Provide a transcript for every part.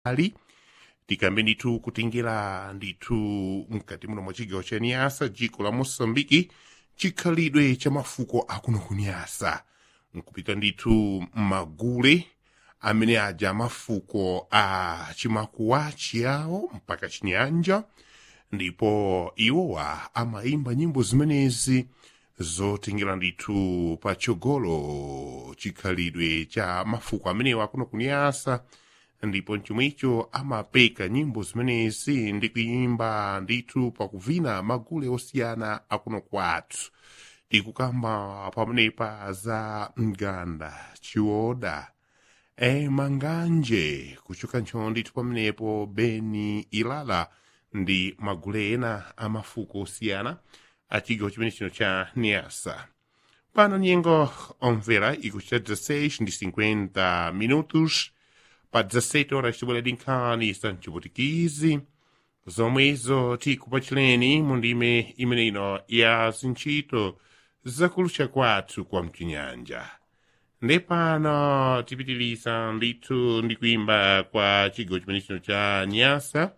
ali tikambe ndithu kutengera ndithu mkati muno mwa chigawo cha niyasa dziko la mosambiki chikhalidwe cha mafuko akuno ku niyasa nkupita ndithu m'magule amene aja mafuko a chimakuwa chiyawo mpaka chinyanja ndipo iwowa amayimba nyimbo zimenezi zotengera ndithu patsogolo chikhalidwe cha mafuko amenewa akuno kuniyasa ndipo chomwecho amapeka nyimbo zimenezi ndi kuyimba ndithu pakuvina magule osiyana akuno kwathu tikukamba pamenepa za mganda chiwoda e manganje kuchoka ntchito ndithu pamenepo beni ilala ndi magule ena amafuko osiyana achigawo chimene chino cha niasa pano nyengo omvera ikuchita 16 ndi 50 minutos pa 17 horas tibwera dinkhani za mchiputikizi zomwezo tikupachireni mu ndime imene ino ya zintchito zakulucha kwathu kwa mchinyanja ndi pano tipitiliza ndithu ndi kuimba kwa chigawo chimene chino cha nyasa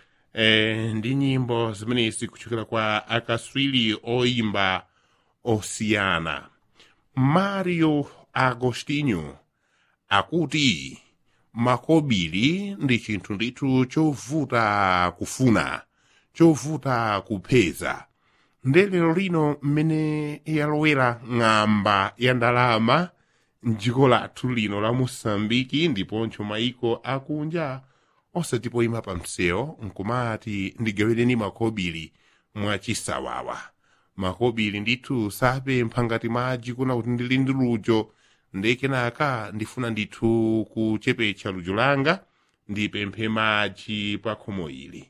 eh, ndi nyimbo zimenezi kuchokera kwa akaswiri oimba osiyana mario agostinho akuti makobiri ndi chinthu ndithu chovuta kufuna chovuta kupeza nde lero lino mmene yalowera ng'amba ya ndalama mdziko lathu lino la mosambiki ndiponso maiko akunja osati poyima pa msewu nkumati ndigawireni makobiri mwachisawawa makobiri ndithu sapempha ngati madzi kuna kuti ndili ndi lujo ndekenaka ndifuna ndithu kuchepetsa lujo langa ndipemphe madzi pa khomo ili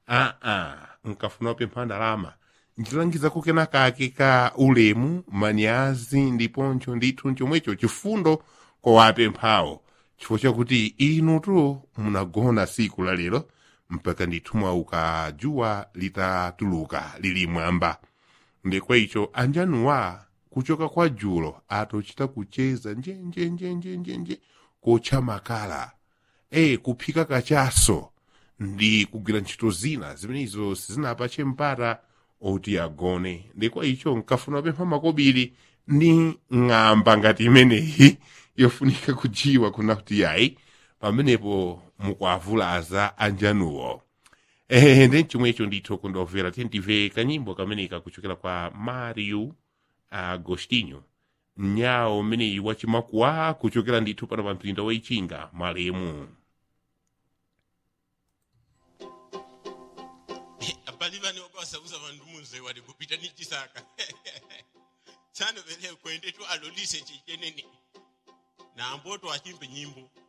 aa nkafuna kupempha ndalama ndilangizako kenakake ka ulemu manyazi ndiponso ndithu chomwecho chifundo kowapemphawo chifukwa chakuti inutu munagona siku la lero mpaka ndithu mwauka dzuwa litatuluka lili mwamba ndekwa icho anjanuwa kuchoka kwa dzulo atochita kucheza njenjenjenjenjenje kotcha makala e kuphika kachaso ndi kugwira ntchito zina zimenezo sizinapache mpata oti agone ndekwa icho nkafuna pempha makobiri ndi ng'amba ngati imeneyi yofunika kujiwa kuna kuti yayi pamenepo mukuavulaza anjanuwo ehe ndi chomwecho ndithu kundomvera tentive kanyimbo kameneka kuchokera kwa mario agostinho nyawo mmeneyi wachimakuwa kuchokera ndithu pano pa mpinda waichinga malemu abali vane vakwasauza vanhu munze wari kupita nichisaka tsano vele kwendetu alolise chicheneni namboto achimbe nyimbo